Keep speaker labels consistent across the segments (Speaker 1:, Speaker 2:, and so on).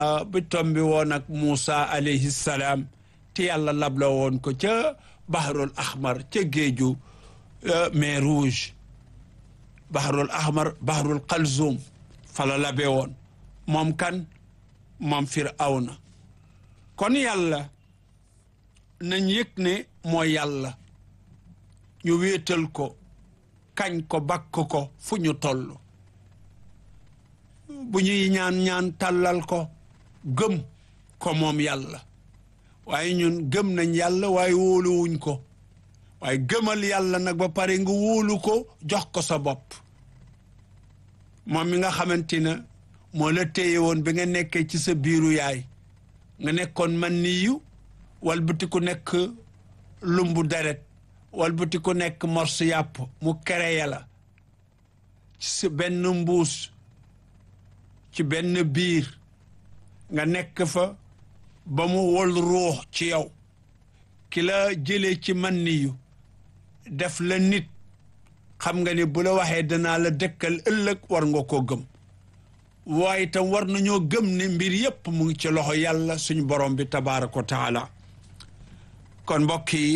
Speaker 1: bi tombi woon ak Moussa alayhi salaam te yàlla labla woon ko ca baharul ahmar ca géeju mer rouge baharul ahmar baharul qalzum fala labe woon moom kan moom firawna kon yàlla nañ yëg ne mooy yàlla ñu wéetal ko kañ ko bakk ko fu ñu toll bu ñuy ñaan ñaan tàllal ko gëm ko moom yàlla waaye ñun gëm nañ yàlla waaye wóoluwuñ ko waaye gëmal yàlla nag ba pare nga wóolu ko jox ko sa bopp moom mi nga xamante ne moo la téye woon bi nga nekkee ci sa biiru yaay nga nekkoon man niyu walbati ku nekk lumbu deret walbati ku nekk morsu yàpp mu kereye la ci benn mbuus ci benn biir nga nekk fa ba mu wol ruux ci yow ki la jëlee ci man niyu def la nit xam nga ni bu la waxee danaa la dëkkal ëllëg war nga koo gëm waaye itam war nañoo gëm ne mbir yépp mu ngi ci loxo yàlla suñu borom bi tabaaraka wa taala kon mbokk yi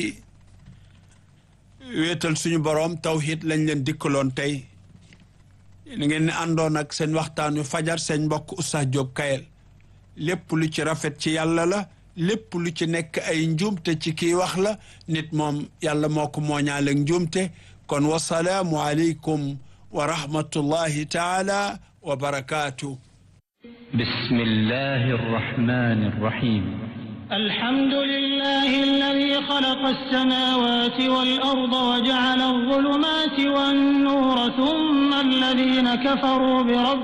Speaker 1: wéetal suñu borom tawhid lañ leen dikkaloon tey ni ngeen ne àndoon ak seen waxtaanu fajar seen mbokk Oustaz Diop Kayel lépp lu ci rafet ci yàlla la lépp lu ci nekk ay njuumte ci kii wax la nit moom yàlla moo ko mooñaale njuumte kon wasalaamu aleykum wa rahmatullahi taala wa barakaatu
Speaker 2: بسم الله الرحمن الرحيم
Speaker 3: الحمد لله الذي خلق السماوات والأرض وجعل الظلمات والنور ثم الذين كفروا بربهم